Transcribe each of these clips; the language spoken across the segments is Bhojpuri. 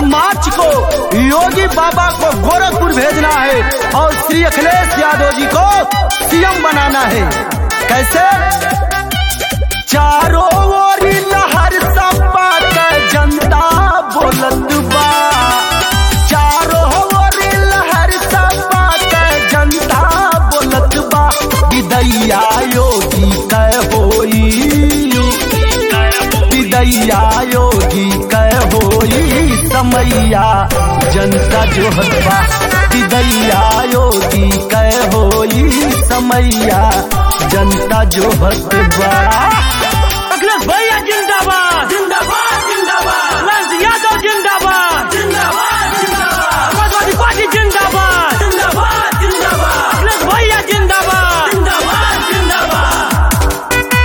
मार्च को योगी बाबा को गोरखपुर भेजना है और श्री अखिलेश यादव जी को सीएम बनाना है कैसे चारों ओर लहर सपा के जनता बोलत बा चारों ओर लहर सपा के जनता बोलत बा विदैया योगी कै होई विदैया योगी कै होई समैया जनता जो हतबा विदैया योगी कै होई समैया जनता जो हतबा अखिलेश भैया जिंदाबाद जिंदाबाद जिंदाबाद लाल यादव जिंदाबाद जिंदाबाद जिंदाबाद समाजवादी पार्टी जिंदाबाद जिंदाबाद जिंदाबाद अखिलेश भैया जिंदाबाद जिंदाबाद जिंदाबाद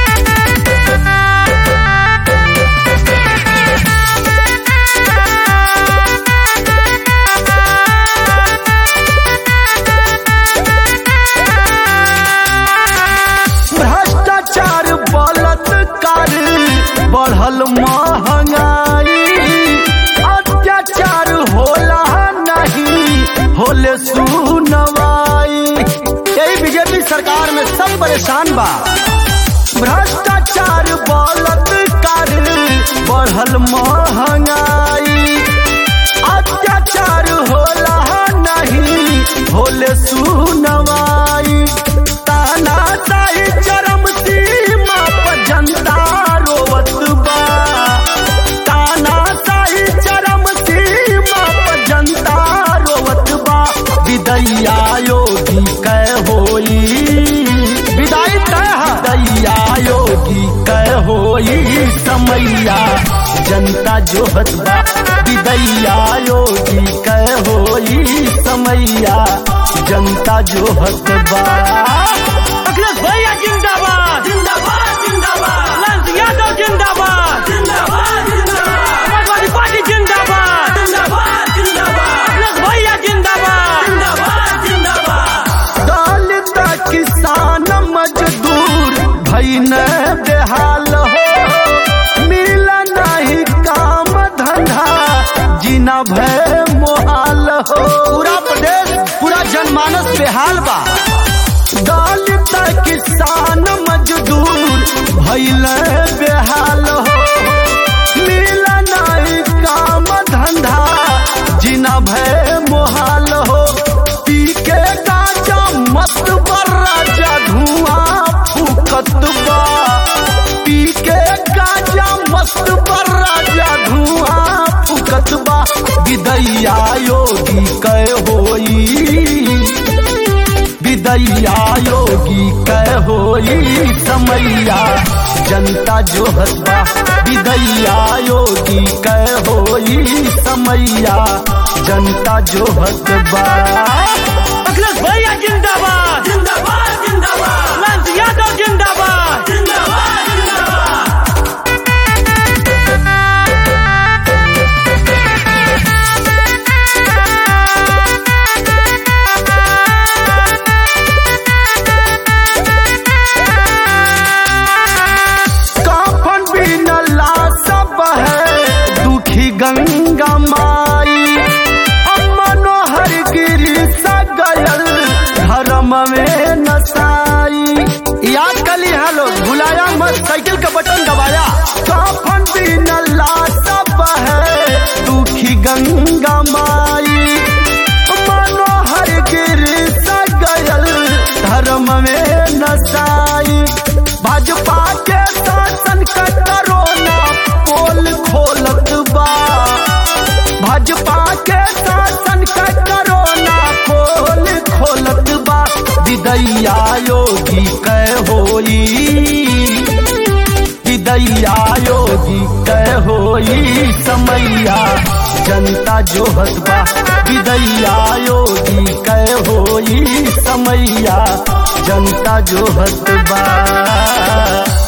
भ्रष्टाचार बलात्कार बढ़ल महंगाई अत्याचार होला नहीं होले सुनवाई यही बीजेपी सरकार में सब परेशान बा भ्रष्टाचार बलात्कार बढ़ल महंगाई अत्याचार होला नहीं होले सुनवाई ताना ताई चरम सीमा पर जनता रोवत बा ताना ताई चरम सीमा पर जनता रोवत बा विदैया योगी कै होई विदाई तय विदैया योगी कै होई समैया जनता जो हतबा विदैया योगी कै होई समैया जनता जो हतबा अखिलेश भैया जिंदाबाद जिंदाबाद जिंदाबाद लाल यादव जिंदाबाद जिंदाबाद जिंदाबाद समाजवादी पार्टी जिंदाबाद जिंदाबाद जिंदाबाद अखिलेश भैया जिंदाबाद जिंदाबाद जिंदाबाद दलित किसान मजदूर भैन बेहाल हो मिल नहीं काम धंधा जीना भय मोहाल हो पूरा प्रदेश पूरा जनमानस बेहाल बा दलित किसान मजदूर भैल बेहाल हो मिल नहीं काम धंधा जीना भय मोहाल हो पी के गाजा मस्त बर राजा धुआं फूकत बा पी के गाजा मस्त बर राजा धुआं फूकत बा विदैया योगी कै होई विदैया योगी कै होई समैया जनता जो हसबा विदैया योगी कै होई समैया जनता जो हसबा अखिलेश भैया जिंदाबाद जिंदाबाद जिंदाबाद लाल यादव जिंदाबाद जिंदाबाद जिंदाबाद काफन बिन सब है दुखी गंगा माई अब मनोहर गिरी सगयल धर्म में नसाई याद कर ली हेलो भुलाया मत साइकिल का बटन दबाया काफन बिन सब है दुखी गंगा माई मनोहर गिरी सगयल धर्म में नसाई भाजपा के शासन का करोना पोल खोलत बा भाजपा के शासन का करोना पोल खोलत बा विदैया योगी कै होई विदैया योगी कै होई समैया जनता जो हसबा विदैया योगी कै होई समैया जनता जो हसबा